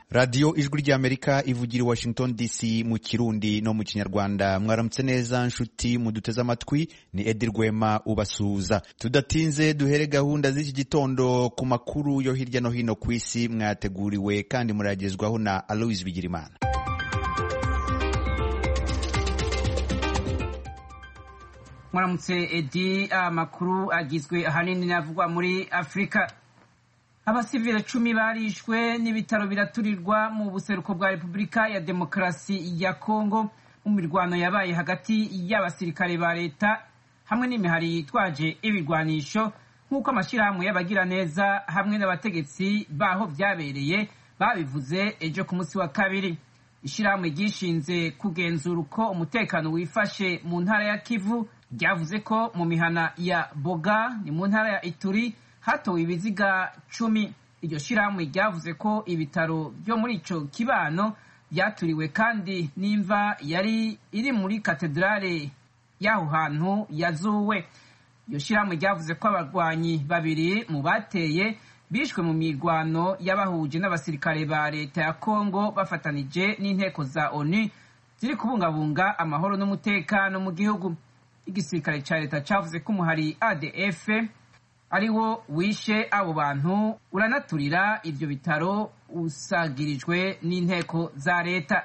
radiyo ijwi ry'amerika ivugira i washington dc mu kirundi no mu kinyarwanda mwaramutse neza nshuti muduteze amatwi ni edi rwema ubasuhuza tudatinze duhere gahunda z'iki gitondo ku makuru yo hirya no hino ku isi mwateguriwe kandi muragezwaho na aloise bigirimana mwaramutse edi amakuru agizwe ahanini n'avugwa muri afurika abasivile cumi barishwe n'ibitaro biraturirwa mu buseruko bwa repubulika ya demokarasi ya kongo mu mirwano yabaye hagati y'abasirikare ba leta hamwe n'imihari yitwaje ibirwanisho nk'uko amashyirahamwe y'abagiraneza hamwe n'abategetsi baho byabereye babivuze ejo ku munsi wa kabiri ishyirahamwe ryishinze kugenzura uko umutekano wifashe mu ntara ya kivu ryavuze ko mu mihana ya boga ni mu ntara ya ituri hatowe ibiziga cumi iryo shyirahamwe ryavuze ko ibitaro byo muri ico kibano byaturiwe kandi n'imva yari iri muri katedrale y'aho hantu yazuwe iryo shyirahamwe ryavuze ko abarwanyi babiri mu bateye bishwe mu mirwano y'abahuje n'abasirikare ba leta ya kongo bafatanije n'inteko za onu ziri kubungabunga amahoro n'umutekano mu gihugu igisirikare ca leta cavuze ko umuhari adf ari wo wishe abo bantu uranaturira ivyo bitaro usagirijwe n'inteko za leta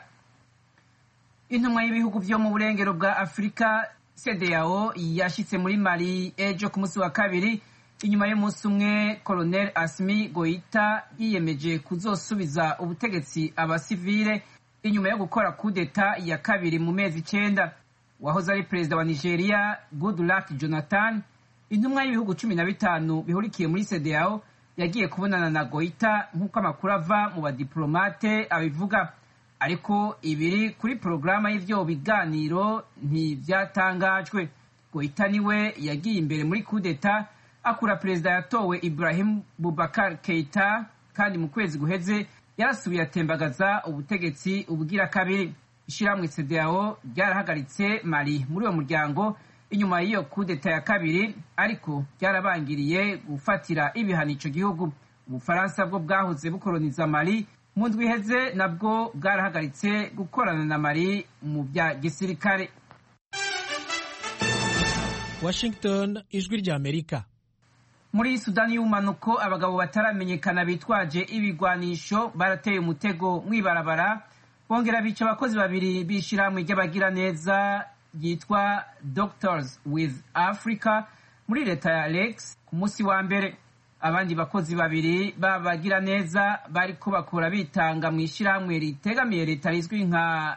intumwa y'ibihugu vyo mu burengero bwa afurika cdao yashitse muri mali ejo ku munsi wa kabiri inyuma y'umunsi umwe colonel asimi goita yiyemeje kuzosubiza ubutegetsi abasivile inyuma yo gukora kudeta ya kabiri mu mezi icenda wahoze ari perezida wa nigeria goodluck jonathan intumwa y'ibihugu cumi na bitanu bihurikiye muri cdao yagiye kubonana na goita nk'uko amakuru ava mu badiplomate abivuga ariko ibiri kuri porogaramu y'ivyo biganiro ntivyatangajwe goita niwe yagiye imbere muri kudeta akura perezida yatowe ibrahim bubakar keita kandi mu kwezi guheze yarasubiye atembagaza ubutegetsi ubugira kabiri ishyirahamwe cdao ryarahagaritse mali muri uwo muryango inyuma y'iyo kudeta ya kabiri ariko byarabangiriye gufatira ibihano ico gihugu ubufaransa bwo bwahoze bukoroniza mali mu ndwi iheze nabwo bwarahagaritse gukorana na mali mu bya gisirikare washington ijwi ry'amerika muri sudani y'ubumanuko abagabo bataramenyekana bitwaje ibigwanisho barateye umutego mw'ibarabara bongera bica abakozi babiri b'ishirahamwe ry'abagiraneza ryitwa doctors with africa muri leta ya lex ku munsi wa mbere abandi bakozi babiri b'abagiraneza bariko bakora bitanga mu ishirahamwe ritegamiye leta rizwi nka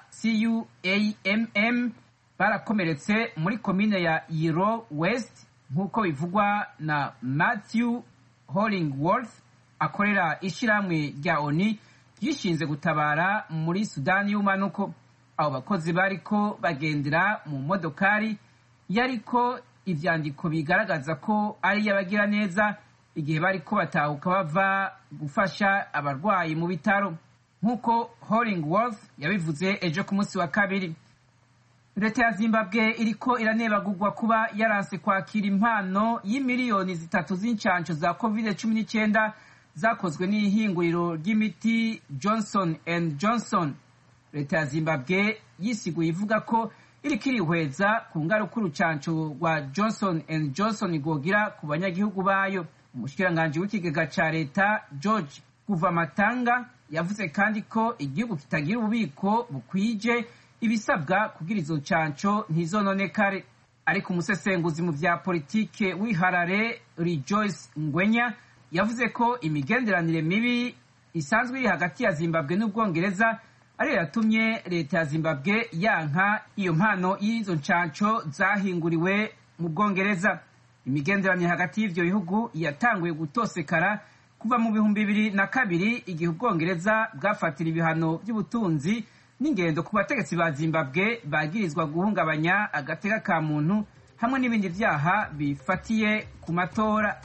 cuamm barakomeretse muri komine ya yiro west nk'uko bivugwa na matthew hollingworth akorera ishirahamwe rya oni ryishinze gutabara muri sudani y'umanuko abo bakozi bariko bagendera mu modokari yariko ivyandiko bigaragaza ko ari iy'abagira neza igihe bariko batahuka bava gufasha abarwayi mu bitaro nk'uko hollingworth yabivuze ejo ku munsi wa kabiri leta ya zimbabwe iriko iranebagurwa kuba yaranse kwakira impano y'imiliyoni zitatu z'incanco za covid cumi n'icyenda zakozwe n'ihinguriro ry'imiti johnson and johnson leta ya zimbabwe yisiguye ivuga ko iriko irihweza ku ngaruka urucanco rwa johnson and johnson rwogira ku banyagihugu bayo umushikiranganji w'ikigega ca leta george kuvamatanga yavuze kandi ko igihugu kitagira ububiko bukwije ibisabwa kugira izo ncanco ntizononekare ariko umusesenguzi mu vya politike w'iharare rejoice ngwenya yavuze ko imigenderanire mibi isanzwe iri hagati ya zimbabwe n'ubwongereza ariyo yatumye leta ya zimbabwe yanka iyo mpano y'izo ncanco zahinguriwe mu bwongereza imigenderanire hagati y'ivyo bihugu yatanguye gutosekara kuva mu bihumbi bibiri na kabiri igihe ubwongereza bwafatira ibihano by'ubutunzi n'ingendo ku bategetsi ba zimbabwe bagirizwa guhungabanya agateka ka muntu hamwe n'ibindi vyaha bifatiye ku matora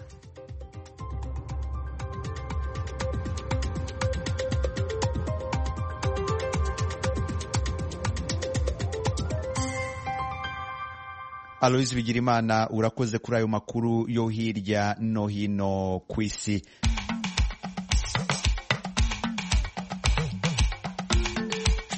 aloise bigirimana urakoze kuri ayo makuru yo hirya no hino ku isi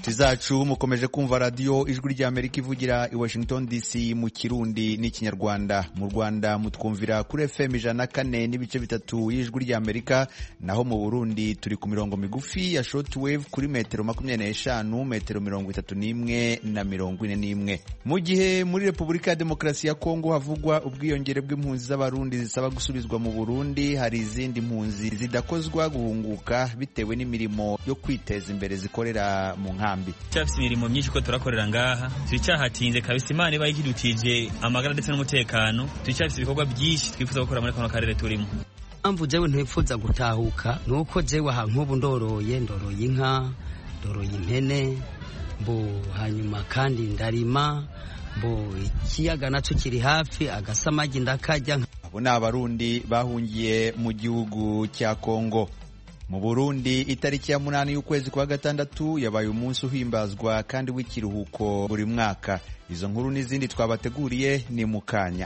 inshuti zacu mukomeje kumva radiyo ijwi ry'amerika ivugira i washington dc mu kirundi n'ikinyarwanda mu rwanda mutwumvira kuri fm ijana na kane n'ibice bitatu y'ijwi ry'amerika naho mu burundi turi ku mirongo migufi ya shortwave kuri metero makumyabiri n'eshanu metero mirongo itatu n'imwe na mirongo ine n'imwe mu gihe muri repubulika ya demokarasi ya kongo havugwa ubwiyongere bw'impunzi z'abarundi zisaba gusubizwa mu burundi hari izindi mpunzi zidakozwa guhunguka bitewe n'imirimo yo kwiteza imbere zikorera mu nkambi cyafite imirimo myinshi ko turakorera ngaha turacyahatinze kabisa imana iba ikidutije amagara ndetse n'umutekano turacyafite ibikorwa byinshi twifuza gukora muri kano karere turimo mpamvu jewe ntipfuza gutahuka ni uko jewe aha nk'ubu ndoroye ndoroye inka ndoroye impene mbo hanyuma kandi ndarima mbo ikiyaga nacyo kiri hafi agasamagi ndakajya abo ni abarundi bahungiye mu gihugu cya kongo mu burundi itariki ya munani y'ukwezi kwa gatandatu yabaye umunsi uhimbazwa kandi w'ikiruhuko buri mwaka izo nkuru n'izindi twabateguriye ni mu kanya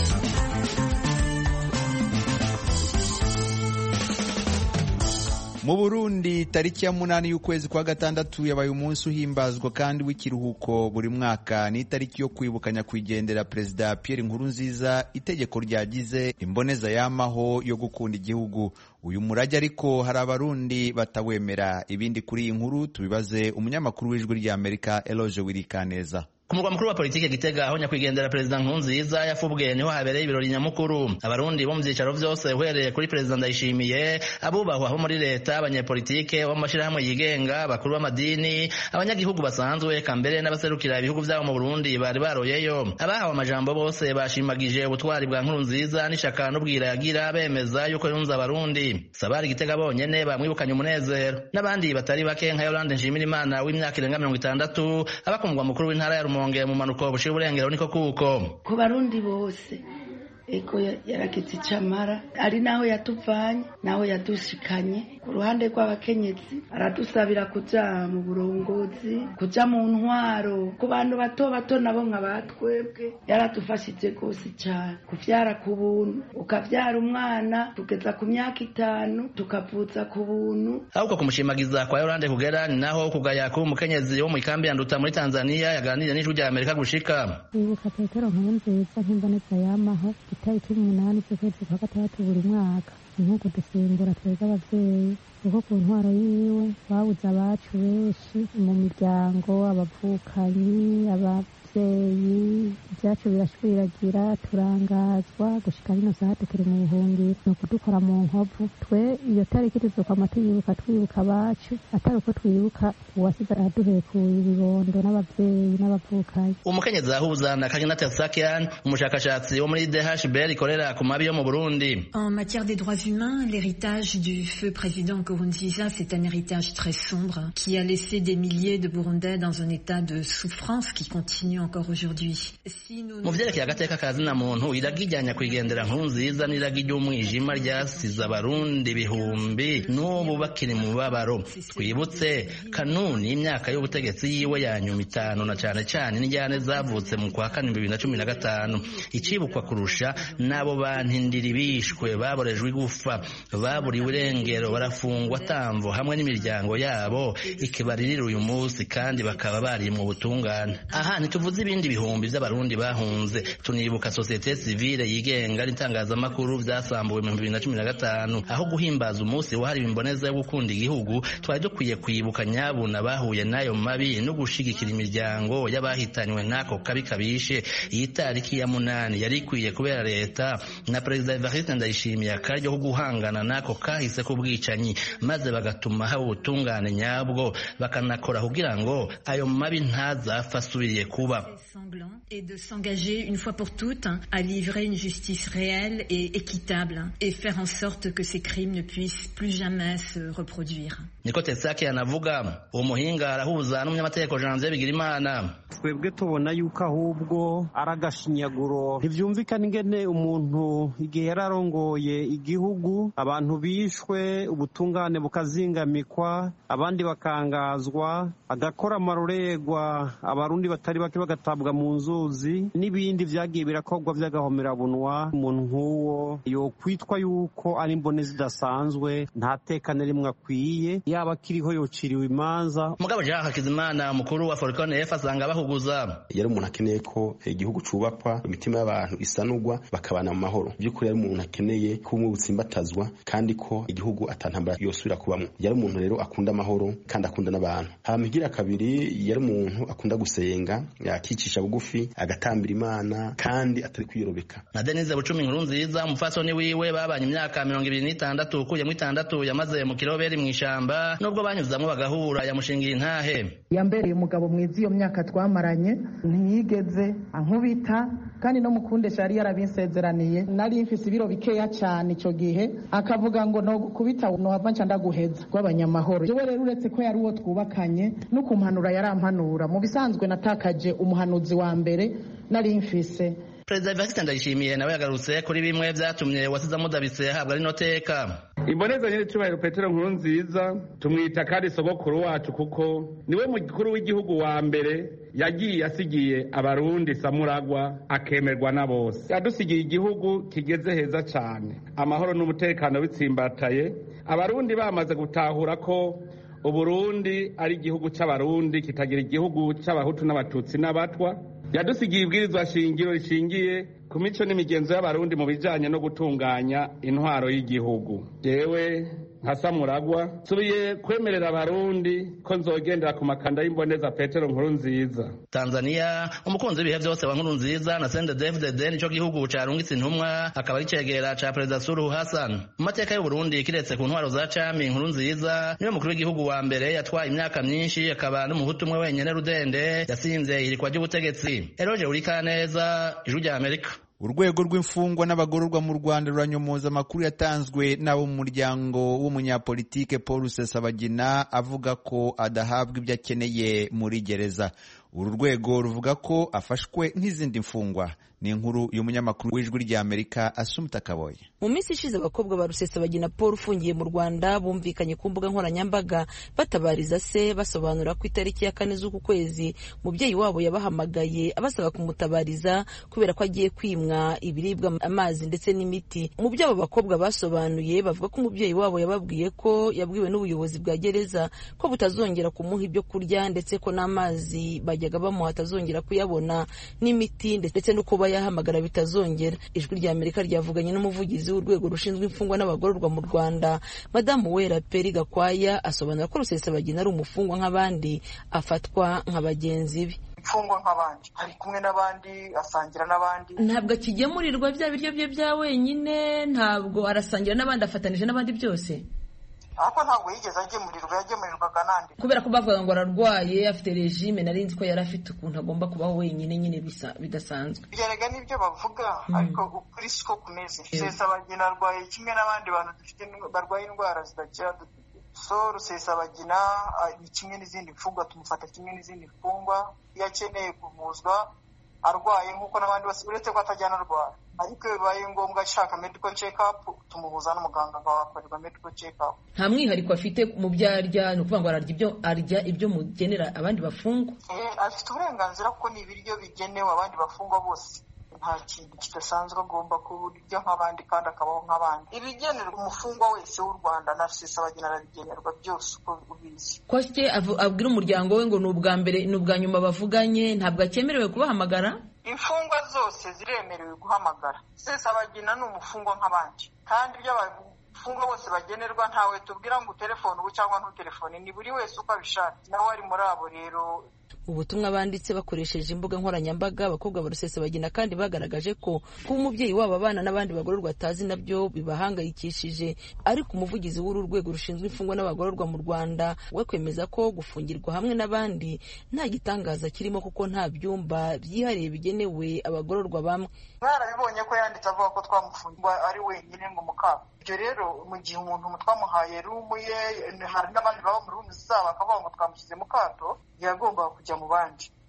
mu burundi tariki ya munani y'ukwezi kwa gatandatu yabaye umunsi uhimbazwa kandi w'ikiruhuko buri mwaka ni itariki yo kwibuka nyakwigendera perezida pierre nkurunziza itegeko ryagize imboneza yamaho yo gukunda igihugu uyu murage ariko hari abarundi batawemera ibindi kuri iyi nkuru tubibaze umunyamakuru w'ijwi ry'amerika eloge wirikaneza ku murwa mukuru wa politiki gitega aho nyakwigendera perezida nkurunziza yafubwe niho habereye ibirori nyamukuru abarundi bo mu byicaro byose uhereye kuri perezida ndayishimiye abubahwa bo muri leta abanyepolitike bo mu mashyirahamwe yigenga bakuru b'amadini abanyagihugu basanzwe eka mbere n'abaserukira ibihugu byabo mu burundi bari baroyeyo abahawe amajambo bose bashimagije ubutwari bwa nkurunziza n'ishaka n'ubwira yagira bemeza yuko yunze abarundi sabari gitega bonyene bamwibukanye umunezero n'abandi batari bake nka yolande nshimirimana w'imyaka irenga mirongo itandatu aba ku mugwa mukuru w'intara ya rumonge mu manuko bushira uburengero niko kuko ku barundi bose ego yaragize icamara ari naho yatuvanye naho yadushikanye ku ruhande rw'abakenyezi aradusabira kuja mu burongozi kuja mu ntwaro ku bantu bato bato nabo nka batwebwe yaradufashije rwose cyane kuvyara ku buntu ukavyara umwana tugeza ku myaka itanu tukavuza ku buntu ahubwo kumushimagiza kwa yorande kugera ni naho kugaya kuba umukenyezi wo mu ikambi ya nduta muri tanzania yaganiriye n'ijwi rya amerika gushika ibuka petero nkurunziza nk'imboneza yamaho itariki umunani z'ukwezi kwa gatandatu buri mwaka nk'uko dusimbura twebwe abavyeyi kuko ku ntwaro yiwe babuze abacu benshi mu miryango abavukanyi abavyeyi ibyacu birashwiragira turangazwa gushika rino saha tukiri mu buhungiro ni ukudukora mu nkovu twe iyo tariki tuzokwama tuyibuka twibuka abacu atari uko twibuka uwasize araduhekuye ibibondo n'abavyeyi n'abavukanyi umukenyezi ahuza na karinata sakian umushakashatsi wo muri dhbr ikorera ku mabi yo mu burundi en matière des droits humains l'héritage du feu président Nkurunziza c'est un héritage très sombre qui a laissé des milliers de burundais dans un état de souffrance qui continue encore aujourd'hui si mu vyerekeye agateka ka zina muntu iragi rya nyakwigendera nkurunziza n'iragi ry'umwijima ryasize abarundi ibihumbi n'ubu bakiri mu mubabaro twibutse kanuni y'imyaka y'ubutegetsi yiwe ya nyuma itanu na cane cane n'injyane zavutse mu kwa kane bibiri na cumi na gatanu icibukwa kurusha n'abo bantindiri bishwe baborejwe igufa baburiwe irengero barafungwa tamvo hamwe n'imiryango yabo ikibaririra uyu munsi kandi bakaba bari mu butungane aha ntituvuze ibindi bihumbi by'abarundi bahunze tunibuka sosiyete sivile yigenga n'itangazamakuru vyasambuwe mu bibiri na cumi na gatanu aho guhimbaza umunsi wahariwe imboneza yo gukunda igihugu twari dukwiye kwibuka nyabuna bahuye n'ayo mabi no gushigikira imiryango y'abahitanywe n'ako kabi kabishe iyi tariki ya munani yari ikwiye kubera leta na perezida evariste ndayishimiye akaryo ko guhangana n'ako kahise k'ubwicanyi maze bagatuma haba ubutungane nyabwo bakanakora kugira ngo ayo mabi ntazapfa asubiriye kuba et de s'engager une fois pour toutes à livrer une justice réelle et équitable et faire en sorte que ces crimes ne puissent plus jamais se reproduire. niko tesake anavuga uwo muhinga arahuza n'umunyamategeko janvier bigirimana twebwe tubona yuko ahubwo ari agashinyaguro ntibyumvikana ingene umuntu igihe yari arongoye igihugu abantu bishwe ubutungane bukazingamikwa abandi bakangazwa agakora amarorerwa abarundi batari bake bagatabwa mu nzuzi n'ibindi vyagiye birakorwa vy'agahomerabunwa umuntu nk'uwo yokwitwa yuko ari imbone zidasanzwe nta teka na rimwe akwiye yaba akiriho yociriwe imanza mugabo jean hakizimana umukuru wa forikone f asanga bahuguza yari umuntu akeneye ko igihugu cubakwa imitima y'abantu isanurwa bakabana mu mahoro by'ukuri yari umuntu akeneye ko ubumwe butsimbatazwa kandi ko igihugu atantambara yosubira kubamwo yari umuntu rero akunda amahoro kandi akunda n'abantu hama igira kabiri yari umuntu akunda gusenga akicisha bugufi agatambira imana kandi atari kwiyorobeka na denise bucumi inkuru nziza umufasoni wiwe babanye imyaka mirongo ibiri n'itandatu ukuyemo itandatu yamaze mu kiroberi mu ishamba nubwo banyuzamwo bagahura yamushingiye intahe yambereye umugabo mwiza iyo myaka twamaranye ntiyigeze ankubita kandi no mukundesha yari yarabinsezeraniye nari mfise ibiro bikeya cyane icyo gihe akavuga ngo no kubita nohava nca ndaguheza rw'abanyamahoro jewe rero uretse ko yari uwo twubakanye no kumpanura yarampanura mu bisanzwe natakaje umuhanuzi wa mbere nari mfise perezida evariste ndayishimiye nawe yagarutse kuri bimwe vyatumye wasize amudabitse ahabwa rino teka imboneza nyine cyubahiro petero nkuru nziza tumwita kandi sogokuru wacu kuko niwe mukuru w'igihugu wa mbere yagiye asigiye abarundi samuragwa akemerwa na bose yadusigiye igihugu kigeze heza cyane amahoro n'umutekano bitsimbataye abarundi bamaze gutahura ko uburundi ari igihugu cy'abarundi kitagira igihugu cy'abahutu n'abatutsi n'abatwa yadusigiye ibwirizwa shingiro rishingiye ku mico n'imigenzo y'abarundi mu bijyanye no gutunganya intwaro y'igihugu yewe nka samuragwa nsubiye kwemerera abarundi ko nzogendera ku makanda y'imboneza petero nkuru nziza tanzania umukunzi w'ibihe byose wa nkuru nziza na sende david nico gihugu carungitse intumwa akaba ari cegera ca perezida suruhu hassan mu mateka y'uburundi kiretse ku ntwaro za cami nkuru nziza niwe mukuru w'igihugu wa mbere yatwaye imyaka myinshi akaba n'umuhutu umwe wenyene rudende yasinze ihirikwa ry'ubutegetsi eroje urikaneza ijwi rya amerika urwego rw'imfungwa n'abagororwa mu rwanda ruranyomoza amakuru yatanzwe n'abo mu muryango w'umunyapolitike paul rusesabagina avuga ko adahabwa ibyo akeneye muri gereza uru rwego ruvuga ko afashwe nk'izindi mfungwa ni inkuru y'umunyamakuru w'ijwi ry'amerika asumta kaboye mu minsi ishize abakobwa ba rusesabagina paul ufungiye mu rwanda bumvikanye ku mbuga nkoranyambaga batabariza se basobanura ko itariki ya kane z'uku kwezi umubyeyi wabo yabahamagaye abasaba kumutabariza kubera ko agiye kwimwa ibiribwa amazi ndetse n'imiti mu byo abo bakobwa basobanuye bavuga ko umubyeyi wabo yababwiye ko yabwiwe n'ubuyobozi bwa gereza ko butazongera kumuha ibyo kurya ndetse ko n'amazi bajyaga bamuha atazongera kuyabona n'imiti ndetse no kuba yahamagara bitazongera ijwi rya amerika ryavuganye n'umuvugizi w'urwego rushinzwe imfungwa n'abagororwa mu rwanda madamu wera peri gakwaya asobanura ko rusesabagina ari umufungwa nk'abandi afatwa nka bagenzi be imfungwa nk'abandi ari kumwe n'abandi asangira n'abandi ntabwo akigemurirwa bya biryo bye bya wenyine ntabwo arasangira n'abandi afatanije n'abandi byose ariko ntabwo yigeze agemurirwa yagemurirwaga n'andi kubera ko bavuga ngo ararwaye afite regime nari nzi ko yari afite ukuntu agomba kubaho wenyine nyine bidasanzwe byaraga n'ibyo bavuga ariko ukuri siko kumeze rusesabagina arwaye kimwe n'abandi bantu dufite barwaye indwara zidakira so rusesabagina ni kimwe n'izindi mfungwa tumufata kimwe n'izindi mfungwa iyo akeneye kuvuzwa arwaye nk'uko n'abandi bose uretse ko atajyana arwara ariko iyo bibaye ngombwa ashaka medical check up tumuhuza n'umuganga akahakorerwa medical check up nta mwihariko afite mu byo arya ni ukuvuga ngo ararya ibyo arya ibyo mugenera abandi bafungwa afite uburenganzira kuko ni ibiryo bigenewe abandi bafungwa bose nta kintu kidasanzwe agomba kurya nk'abandi kandi akabaho nk'abandi ibigenerwa umufungwa wese w'u rwanda na rusesabagina arabigenerwa byose uko ubizi ko se abwira umuryango we ngo ni ubwa mbere ni ubwa nyuma bavuganye ntabwo akemerewe kubahamagara imfungwa zose ziremerewe guhamagara rusesabagina ni umufungwa nk'abandi kandi ibyo abafungwa bose bagenerwa ntawe tubwira ngo utelefone ubu cyangwa ntutelefone ni buri wese uko abishaka nawe ari muri abo rero ubutumwa banditse bakoresheje imbuga nkoranyambaga abakobwa ba rusesabagina kandi bagaragaje ko kuba umubyeyi wabo abana n'abandi bagororwa atazi nabyo bibahangayikishije ariko umuvugizi w'uru rwego rushinzwe imfungwa n'abagororwa mu rwanda we kwemeza ko gufungirwa hamwe n'abandi nta gitangaza kirimo kuko nta byumba byihariye bigenewe abagororwa bamwe mwarabibonye ko yanditse avuga ko twamufungwa ari wenyine ngo mukaba ibyo rero mu gihe umuntu twamuhaye rumu ye hari n'abandi baba mu rumu zabo bakavuga ngo twamushyize mu kato yagombaga kujya mu bandi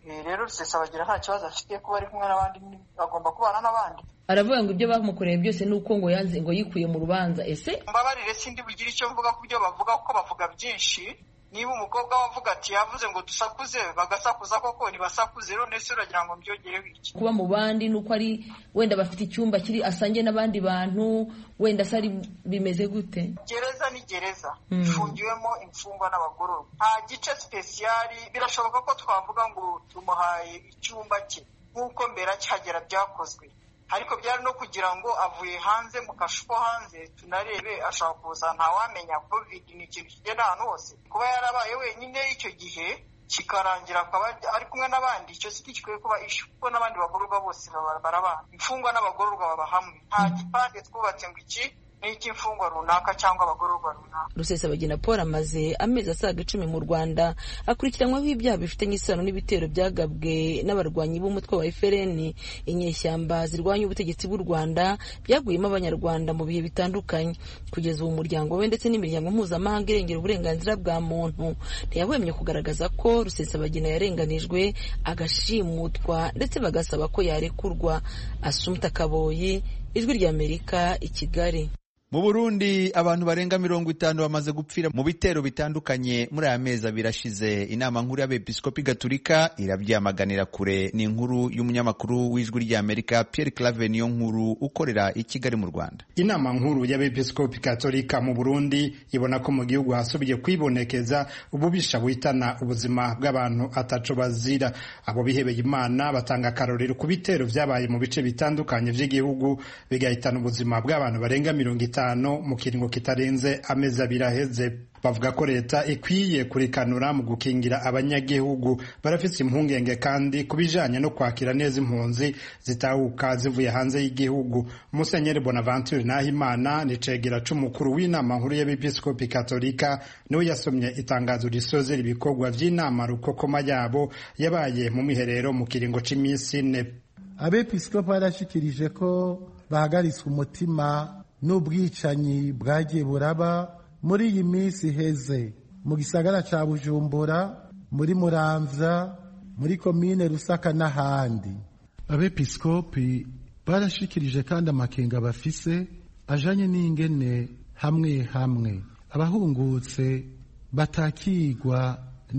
rero rusesabagina nta kibazo afite kuba ari kumwe n'abandi agomba kubana n'abandi aravuga ngo ibyo bamukoreye byose ni uko ngo yanze ngo yikuye mu rubanza ese mbabarire sindi bugire icyo mvuga ku byo bavuga kuko bavuga byinshi niba umukobwa wavuga ati yavuze ngo dusakuze bagasakuza koko ntibasakuze none se uragira ngo mbyogereho iki kuba mu bandi ni uko ari wenda bafite icyumba kiri asange n'abandi bantu wenda se ari bimeze gute gereza ni gereza ifungiwemo imfungwa n'abagororwa nta gice sipesiyari birashoboka ko twavuga ngo tumuhaye icyumba cye nk'uko mbere akihagera byakozwe ariko byari no kugira ngo avuye hanze mu kashu ko hanze tunarebe ashobora kuza ntawamenya covid ni ikintu kigenda ahantu hose kuba yarabaye wenyine icyo gihe kikarangira akaba ari kumwe n'abandi icyo si gikwiye kuba ishu kuko n'abandi bagororwa bose barabana imfungwa n'abagororwa baba hamwe nta gipande twubatse ngo iki n'icy'imfungwa runaka cyangwa abagororwa runaka rusesabagina paul amaze amezi asaga icumi mu rwanda akurikiranyweho ibyaha bifitanye isano n'ibitero byagabwe n'abarwanyi b'umutwe wa FRN inyeshyamba zirwanya ubutegetsi bw'u rwanda byaguyemo abanyarwanda mu bihe bitandukanye kugeza ubu umuryango we ndetse n'imiryango mpuzamahanga irengera uburenganzira bwa muntu ntiyahwemye kugaragaza ko rusesabagina yarenganijwe agashimutwa ndetse bagasaba ko yarekurwa asumta kaboyi ijwi ry'amerika i kigali mu burundi abantu barenga mirongo itanu bamaze gupfira mu bitero bitandukanye muri aya mezi abiri ashize inama nkuru y'abepiskopi gaturika irabyamaganira kure ni inkuru y'umunyamakuru w'ijwi ry'amerika pierre clave niyo nkuru ukorera i kigali mu rwanda inama nkuru y'abepiskopi gaturika mu burundi ibona ko mu gihugu hasubiye kwibonekeza ububisha buhitana ubuzima bw'abantu ataco bazira abo bihebeye imana batanga akarorero ku bitero vyabaye mu bice bitandukanye vy'igihugu bigahitana ubuzima bw'abantu barenga mirongo itanu mu kiringo kitarenze amezi abiri aheze bavuga ko leta ikwiye kurikanura mu gukingira abanyagihugu barafise impungenge kandi ku bijanye no kwakira neza impunzi zitahuka zivuye hanze y'igihugu musenyeri bonaventure nahimana ni cegera c'umukuru w'inama nkuru y'abepiskopi katolika niwe yasomye itangazo risozera ibikorwa vy'inama rukokoma yabo yabaye mu miherero mu kiringo c'imisi ine abepiskopi barashikirije ko bahagaritswe umutima n'ubwicanyi bwagiye buraba muri iyi minsi iheze mu gisagara ca bujumbura muri muramvya muri komine rusaka n'ahandi abepiskopi barashikirije kandi amakenga bafise ajanye n'ingene hamwe hamwe abahungutse batakigwa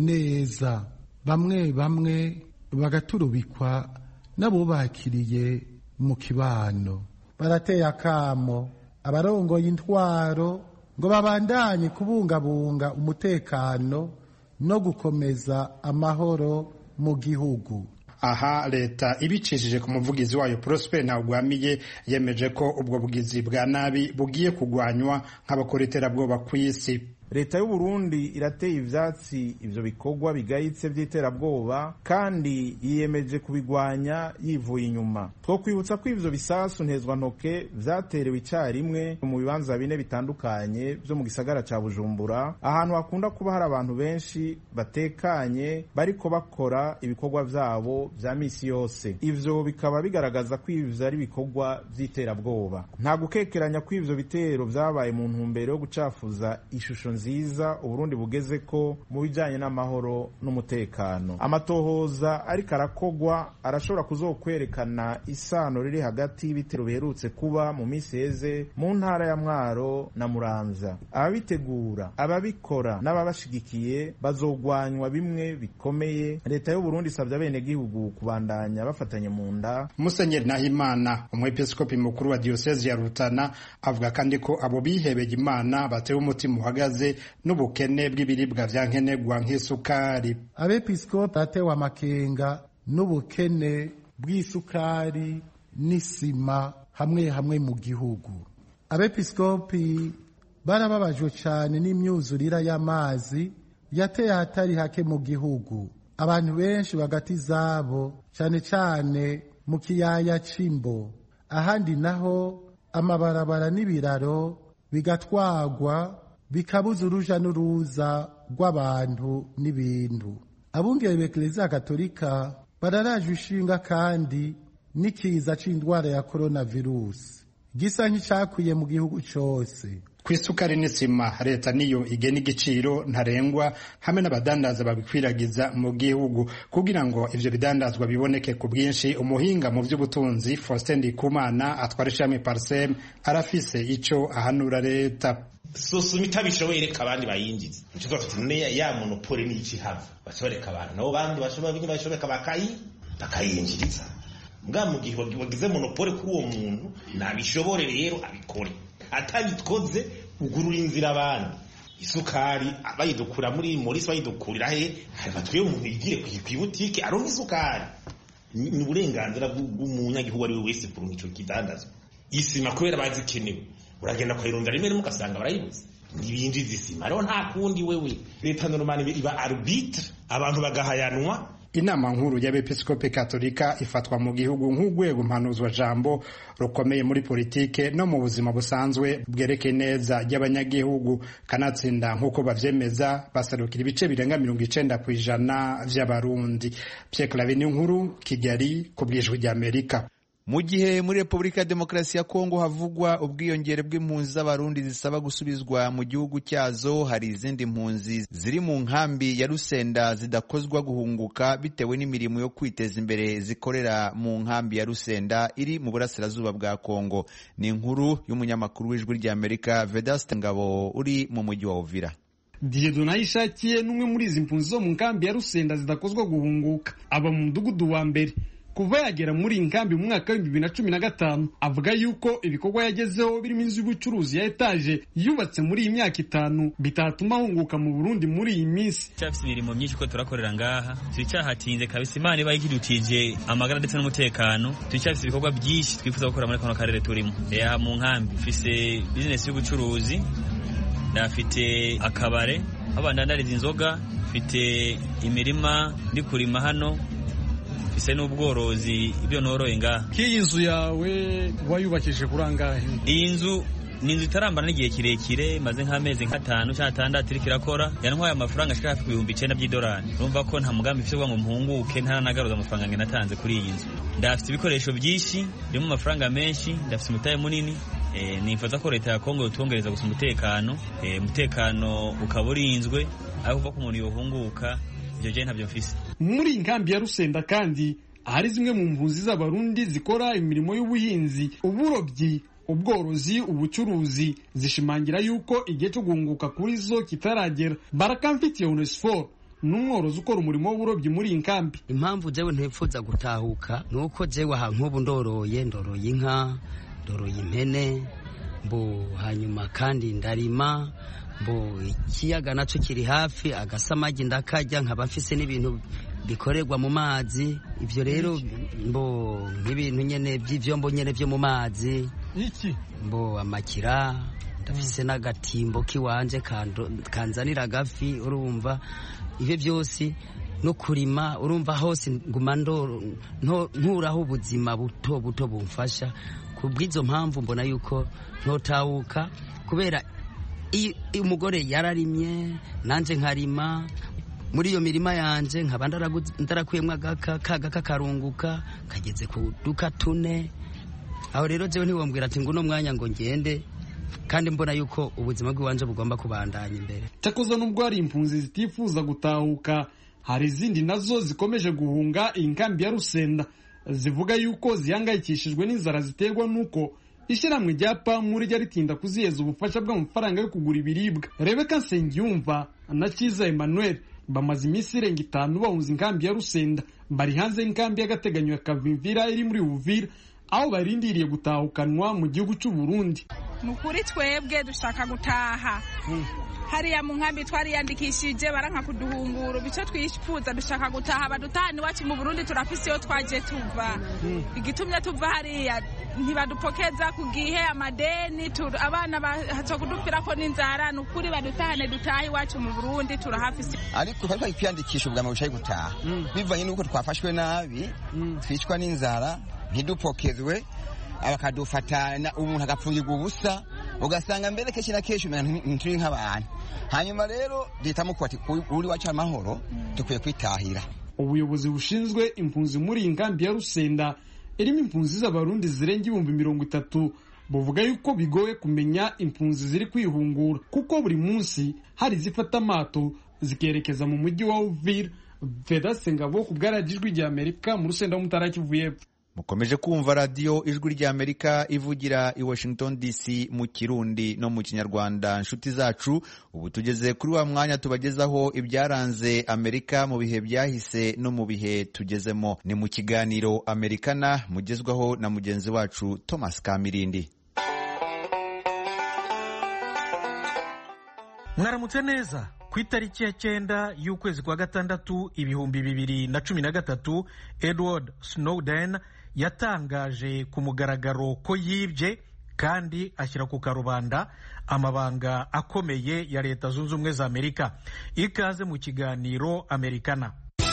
neza bamwe bamwe bagaturubikwa n'abubakiriye mu kibano barateye akamo abarongoye intwaro ngo babandanye kubungabunga umutekano no gukomeza amahoro mu gihugu aha leta ibicishije ku muvugizi wayo Prosper Ntagwamiye yemeje ko ubwo bugizi bwa nabi bugiye kugwanywa nk'abakora iterabwoba ku isi leta y'u Burundi irateye ivyatsi ivyo bikorwa bigayitse vy'iterabwoba kandi yiyemeje kubigwanya yivuye inyuma two kwibutsa ko ivyo bisasu ntezwa ntoke vyaterewe icarimwe mu bibanza bine bitandukanye vyo mu gisagara ca Bujumbura ahantu hakunda kuba hari abantu benshi batekanye bariko bakora ibikorwa vyabo vya misi yose ivyo bikaba bigaragaza ko ivyo ari ibikorwa vy'iterabwoba nta gukekeranya ko ivyo bitero vyabaye mu ntumbero yo gucafuza ishusho nziza uburundi bugeze ko mu bijanye n'amahoro n'umutekano amatohoza ariko arakogwa arashobora kuzokwerekana isano riri hagati y'ibitero biherutse kuba mu misi heze mu ntara ya mwaro na muramvya ababitegura ababikora n'ababashigikiye bazogwanywa bimwe bikomeye leta y'uburundi isabye abenegihugu kubandanya bafatanye mu nda musenyeri nahimana umwepiskopi mukuru wa diyosezi ya rutana avuga kandi ko abo bihebeye imana batewe umutima uhagaze n'ubukene bw'ibiribwa vya nkenerwa nk'isukari abepiskopi batewe amakenga n'ubukene bw'isukari n'isima hamwe hamwe mu gihugu abepiskopi barababajwe cyane n'imyuzurira y'amazi yateye ahatari hake mu gihugu abantu benshi bagati zabo cyane cyane mu kiyaya c'imbo ahandi naho amabarabara n'ibiraro bigatwagwa bikabuza uruja n'uruza rw'abantu n'ibintu abungere b'eklezia katolika bararaje ishinga kandi n'ikiza c'indwara ya coronavirus gisa nk'icakwiye mu gihugu cose ku isukari n'isima leta niyo igena igiciro ntarengwa hamwe n'abadandaza babikwiragiza mu gihugu kugira ngo ivyo bidandazwa biboneke ku bwinshi umuhinga mu vy'ubutunzi Faustin Ndikumana atwara ishami Parsem arafise ico ahanura leta sosoma itabishoboye reka abandi bayinjiza nico bafite none ya monopole n'iki hava bashoboreka abantu nabo bandi bashobora bashobora bakayi bakayinjiriza mbwa mu gihe wagize monopole kuri uwo muntu nabishobore rero abikore atabikoze ugurura inzira abandi isukari bayidukura muri morisi bayidukurira he batwiye umuntu yigire ku ibutike aronka isukari ni uburenganzira bw'umunyagihugu ari we wese kuronka ico kidandazwa isima kubera bazikenewe uragenda kwayirondera rimwe rimwe ugasanga barayibuze ntibinjiza isima rero nta kundi wewe leta normani iba arbitre abantu bagahayanwa inama nkuru y'abepiskopi katolika ifatwa mu gihugu nk'urwego mpanuzwa jambo rukomeye muri politike no mu buzima busanzwe bwerekeye neza ry'abanyagihugu kanatsinda nk'uko bavyemeza basarukira ibice birenga mirongo icenda ku ijana vy'abarundi Pierre Claver nkuru Kigali ku bwijwi ry'Amerika mu gihe muri repubulika ya demokarasi ya kongo havugwa ubwiyongere bw'impunzi z'abarundi zisaba gusubizwa mu gihugu cyazo hari izindi mpunzi ziri mu nkambi ya rusenda zidakozwa guhunguka bitewe n'imirimo yo kwiteza imbere zikorera mu nkambi ya rusenda iri mu burasirazuba bwa kongo ni inkuru y'umunyamakuru w'ijwi ry'amerika vedaste ngabo uri mu mujyi wa uvira Dieudonne Ayishakiye n'umwe muri izi mpunzi zo mu nkambi ya rusenda zidakozwa guhunguka aba mu mudugudu wa mbere kuva yagera muri iyi nkambi mu mwaka w'ibihumbi bibiri na cumi na gatanu avuga yuko ibikorwa yagezeho birimo inzu y'ubucuruzi ya etaje yubatse muri iyi myaka itanu bitatuma ahunguka mu burundi muri iyi minsi cyafite imirimo myinshi ko turakorera ngaha turicyahatinze kabisa imana iba ikidutije amagara ndetse n'umutekano turacyafite ibikorwa byinshi twifuza gukora muri kano karere turimo aha mu nkambi mfise bizinesi y'ubucuruzi ndafite akabare aho bandandariza inzoga mfite imirima ndi kurima hano ise n'ubworozi ibyo noroye ngaha k'iyi nzu yawe wayubakishije kuri angahe iyi nzu ni inzu itarambana n'igihe kirekire maze nk'amezi nk'atanu cyangwa atandatu iriko irakora yantwaye amafaranga ashika hafi ku bihumbi icenda by'idolari urumva ko nta mugambi mfite ngo mpunguke ntaranagaruza amafaranga nge natanze kuri iyi nzu ndafite ibikoresho byinshi birimo amafaranga menshi ndafite umutahe munini e, nifuza ko leta ya kongo yotwongereza gusa umutekano umutekano e, ukaba urinzwe ariko kuva ko umuntu yohunguka ivyo je ntabyo mfise muri iyi nkambi ya rusenda kandi hari zimwe mu mpunzi z'abarundi zikora imirimo y'ubuhinzi uburobyi ubworozi ubucuruzi zishimangira yuko igihe cyo guhunguka kuri zo kitaragera barakamfitiye onesiforo n'umworozi ukora umurimo w'uburobyi muri iyi nkambi impamvu jewe ntifuza gutahuka ni uko jewe aha nk'ubu ndoroye ndoroye inka ndoroye impene mbo hanyuma kandi ndarima mbo ikiyaga nacyo kiri hafi agasamagi ndakarya nkaba mfise n'ibintu bikorerwa mu mazi ibyo rero mbo nk'ibintu nyene by'ivyombo nyene byo mu mazi iki mbo amakira ndafise n'agatimbo kiwanje kanzanira agafi urumva ibyo byose no kurima urumva hose nguma nturaho ubuzima buto buto bumfasha ku bw'izo mpamvu mbona yuko ntotawuka kubera iyo umugore yararimye nanjye nkarima muri iyo mirima yanjye nkaba ndarakuyemo agaka kaga kakarunguka kageze ku duka tune aho rero jewe ntiwambwira ati nguno mwanya ngo ngende kandi mbona yuko ubuzima bw'iwanje bugomba kubandanya imbere cyakoze nubwo hari impunzi zitifuza gutahuka hari izindi nazo zikomeje guhunga iyi nkambi ya rusenda zivuga yuko zihangayikishijwe n'inzara ziterwa n'uko ishyirahamwe rya pamu rijya ritinda kuziheza ubufasha bw'amafaranga yo kugura ibiribwa rebeka nsengiyumva na cyiza emmanuel bamaze iminsi irenga itanu bahunze inkambi ya rusenda bari hanze y'inkambi y'agateganyo ya kavimvira iri muri uvira aho barindiriye gutahukanwa mu gihugu cy'u Burundi ni ukuri twebwe dushaka gutaha hariya mu nkambi twariyandikishije baranka kuduhungura icyo twifuza dushaka gutaha badutahana iwacu mu burundi turafise iyo twaje tuva igitumye tuva hariya ntibadupokeza ku gihe amadeni abana bahaca kudupfira ko n'inzara ni ukuri badutahane dutahe iwacu mu burundi turahafise ariko twari twari kwiyandikisha ubwa mbere gutaha bivanye n'uko twafashwe nabi twicwa n'inzara ntidupokezwe bakadufatana umuntu agapfungirwa ubusa ugasanga mbere kenshi na kenshi ntituri nk'abantu hanyuma rero duhitamo ko ati uri wacu amahoro dukwiye kwitahira ubuyobozi bushinzwe impunzi muri iyi nkambi ya rusenda irimo impunzi z'abarundi zirenga ibihumbi mirongo itatu buvuga yuko bigoye kumenya impunzi ziri kwihungura kuko buri munsi hari izifata amato zikerekeza mu mujyi wa uvira vedase ngabo ku bwaragijwi rya amerika mu rusenda w'umutara kivu y'epfo mukomeje kumva radiyo ijwi ry'amerika ivugira i washington dc mu kirundi no mu kinyarwanda nshuti zacu ubu tugeze kuri wa mwanya tubagezaho ibyaranze amerika mu bihe byahise no mu bihe tugezemo ni mu kiganiro amerikana mugezwaho na mugenzi wacu thomas kamirindi mwaramutse neza ku itariki ya cyenda y'ukwezi kwa gatandatu ibihumbi bibiri na cumi na gatatu edward snowden yatangaje ku mugaragaro ko yibye kandi ashyira ku karubanda amabanga akomeye ya leta zunze ubumwe za amerika ikaze mu kiganiro amerikana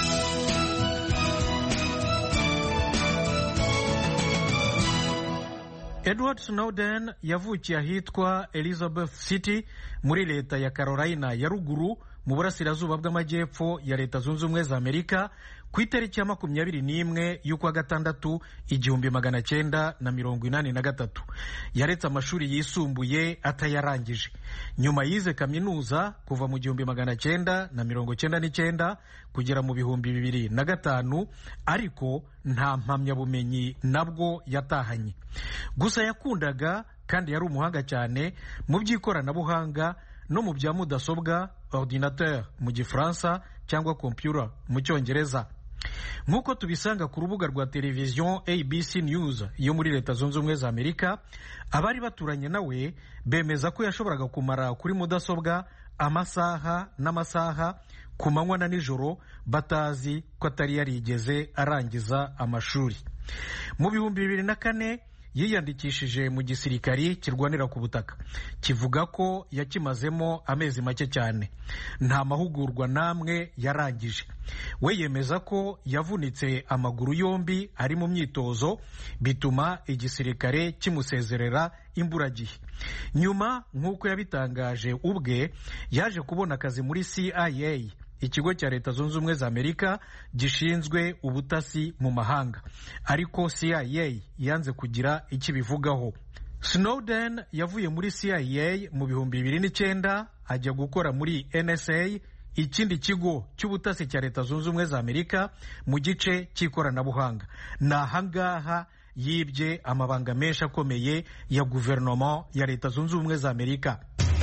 edward snowden yavukiye ahitwa elizabeth city muri leta ya carolina ya ruguru mu burasirazuba bw'amajyepfo ya leta zunze ubumwe za amerika ku itariki ya makumyabiri n'imwe y'ukwa gatandatu igihumbi magana cyenda na mirongo inani na gatatu yaretse amashuri yisumbuye atayarangije nyuma yize kaminuza kuva mu gihumbi magana cyenda na mirongo cyenda n'icyenda kugera mu bihumbi bibiri na gatanu ariko nta mpamyabumenyi nabwo yatahanye gusa yakundaga kandi yari umuhanga cyane mu by'ikoranabuhanga no mu bya mudasobwa ordinateur mu gifaransa cyangwa computer mu cyongereza nk'uko tubisanga ku rubuga rwa televiziyo abc news yo muri leta zunze ubumwe za amerika abari baturanye nawe bemeza ko yashoboraga kumara kuri mudasobwa amasaha n'amasaha ku manywa na nijoro batazi ko atari yarigeze arangiza amashuri mu bihumbi bibiri na kane yiyandikishije mu gisirikari kirwanira ku butaka kivuga ko yakimazemo amezi make cyane nta mahugurwa n'amwe yarangije we yemeza ko yavunitse amaguru yombi ari mu myitozo bituma igisirikare kimusezerera imburagihe nyuma nk'uko yabitangaje ubwe yaje kubona akazi muri CIA ikigo cya leta zunze ubumwe za amerika gishinzwe ubutasi mu mahanga ariko cia yanze kugira icyo ibivugaho snowden yavuye muri cia mu bihumbi bibiri n'icyenda ajya gukora muri nsa ikindi kigo cy'ubutasi cya leta zunze ubumwe za amerika mu gice cy'ikoranabuhanga ni ahangaha yibye amabanga menshi akomeye ya guverinoma ya leta zunze ubumwe za amerika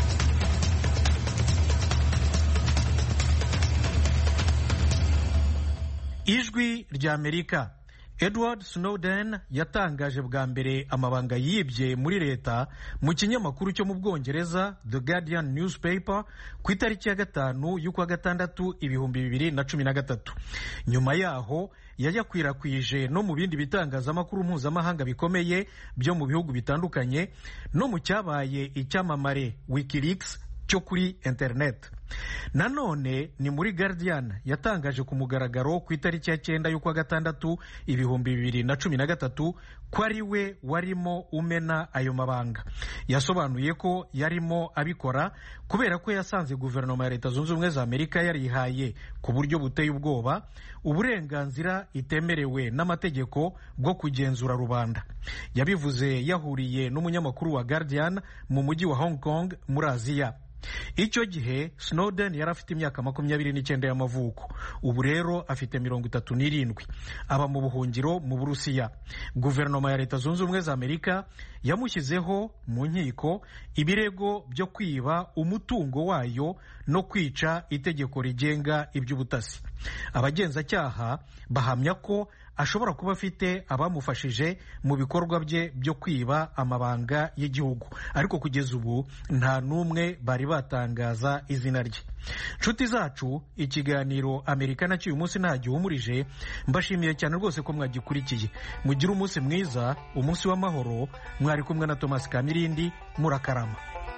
ijwi rya amerika edward snowden yatangaje bwa mbere amabanga yibye muri leta mu kinyamakuru cyo mu bwongereza the guardian newspaper ku itariki ya gatanu y'ukwa gatandatu ibihumbi bibiri na cumi na gatatu nyuma yaho yayakwirakwije no mu bindi bitangazamakuru mpuzamahanga bikomeye byo mu bihugu bitandukanye no mu cyabaye icyamamare wikileaks cyo kuri internet nanone ni muri guardian yatangaje ku mugaragaro ku itariki ya cyenda y'ukwa gatandatu ibihumbi bibiri na cumi na gatatu ko ari we warimo umena ayo mabanga yasobanuye ko yarimo abikora kubera ko yasanze guverinoma ya leta zunze ubumwe za amerika yarihaye ku buryo buteye ubwoba uburenganzira itemerewe n'amategeko bwo kugenzura rubanda yabivuze yahuriye n'umunyamakuru wa guardian mu mujyi wa hong kong muri aziya icyo gihe snowden yari afite imyaka makumyabiri n'icyenda y'amavuko ubu rero afite mirongo itatu n'irindwi aba mu buhungiro mu burusiya guverinoma ya leta zunze ubumwe za amerika yamushyizeho mu nkiko ibirego byo kwiba umutungo wayo no kwica itegeko rigenga iby'ubutasi abagenzacyaha bahamya ko ashobora kuba afite abamufashije mu bikorwa bye byo kwiba amabanga y'igihugu ariko kugeza ubu nta n'umwe bari batangaza izina rye nshuti zacu ikiganiro amerika nacyo uyu munsi nta gihumurije mbashimiye cyane rwose ko mwagikurikiye mugire umunsi mwiza umunsi w'amahoro mwari kumwe na thomas kamirindi murakarama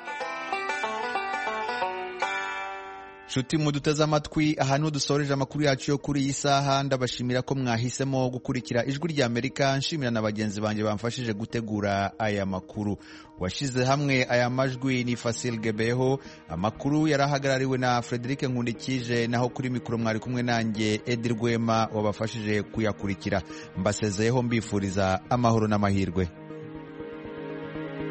nshuti muduteze amatwi aha niho dusoreje amakuru yacu yo kuri iyi saha ndabashimira ko mwahisemo gukurikira ijwi rya amerika nshimira na bagenzi banjye bamfashije gutegura aya makuru washyize hamwe aya majwi ni fasil gebeho amakuru yari ahagarariwe na frederic nkundikije naho kuri mikoro mwari kumwe nanjye edi rwema wabafashije kuyakurikira mbasezeyeho mbifuriza amahoro n'amahirwe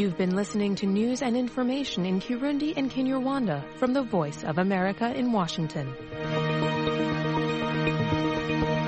You've been listening to news and information in Kirundi and Kinyarwanda from the Voice of America in Washington.